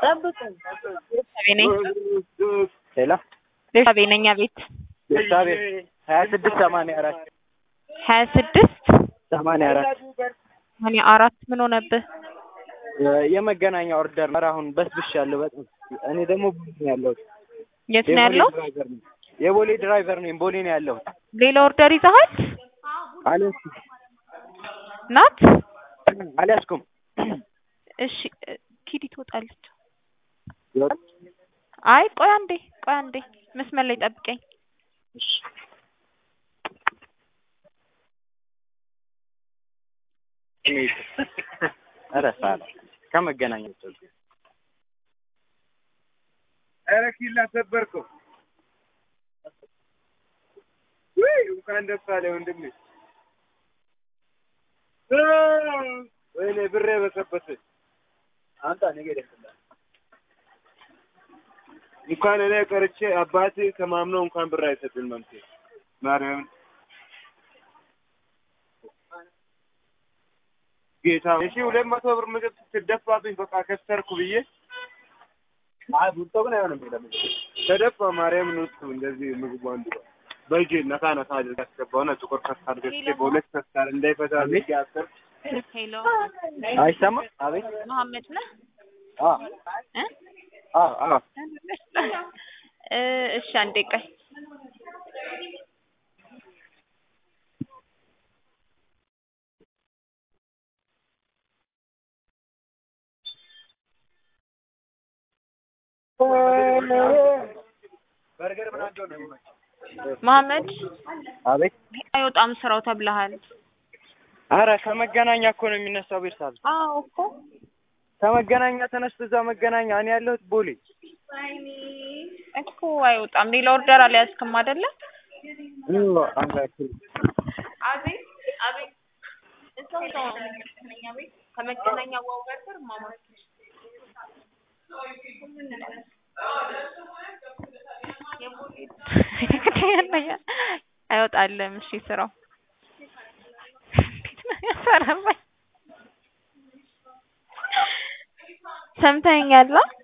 ቤተሰቤ ነኝ ሄሎ ቤተሰቤ ነኝ አቤት ቤተሰቤ ሀያ ስድስት ሰማንያ አራት ሀያ ስድስት ሰማንያ አራት ሰማንያ አራት ምን ሆነብህ? የመገናኛ ኦርደር ነው። አሁን በስብሻለሁ በጣም እኔ ደግሞ ቦሌ ነው ያለሁት። የት ነው ያለው? ድራይቨር ነኝ። የቦሌ ድራይቨር ነኝ። ቦሌ ነው ያለሁት። ሌላ ኦርደር ይዘሃል? አልያዝኩም ናት አልያዝኩም። እሺ እ፣ ኪዲ ትወጣለች። ይወጣል? አይ ቆይ አንዴ ቆይ አንዴ መስመር ላይ ጠብቀኝ። እሺ። ኧረ ሳላ ከመገናኛ ውጭ ኧረ ኪላ ሰበርከው። ውይ እንኳን ደስ አለ ወንድሜ። እ፣ ወይኔ ብሬ በሰበሰ አንተ ነገ ደስላ እንኳን እኔ ቀርቼ አባቴ ተማምነው እንኳን ብር አይሰጥም መምቴ ማርያምን ጌታ እሺ ሁለት መቶ ብር ምግብ ስትደፋብኝ በቃ ከሰርኩ ብዬ አይ ቡጦ ግን አይሆንም ለምን ተደፋ ማርያምን ውስጥ እንደዚህ ምግቡ አንዱ በእጄ ነካ ነካ አድርግ ያስገባውና ጥቁር ከስታር ገዝቼ በሁለት ከስታር እንዳይፈታ ልጅ ያስር ሄሎ አይሰማም? አቤት መሐመድ ነህ? አ እ? አ አ እ፣ እሺ አንዴ ቆይ በርገር ምን አለው ነው መሐመድ አቤት አይወጣም ስራው ተብለሃል። አረ ከመገናኛ እኮ ነው የሚነሳው ቤተሰብ አዎ እኮ ከመገናኛ ተነስቶ እዛ መገናኛ እኔ ያለሁት ቦሌ እኮ አይወጣም። ሌላ ኦርደር አልያዝክም አይደለ? አቤት አቤት እዛው እዛው ነው ከመገናኛ ቤት ከመገናኛ ዋው በርገር ማማት አይወጣልም። እሺ ስራው እንዴት ነው ያሰራባኝ? ሰምተኸኛል?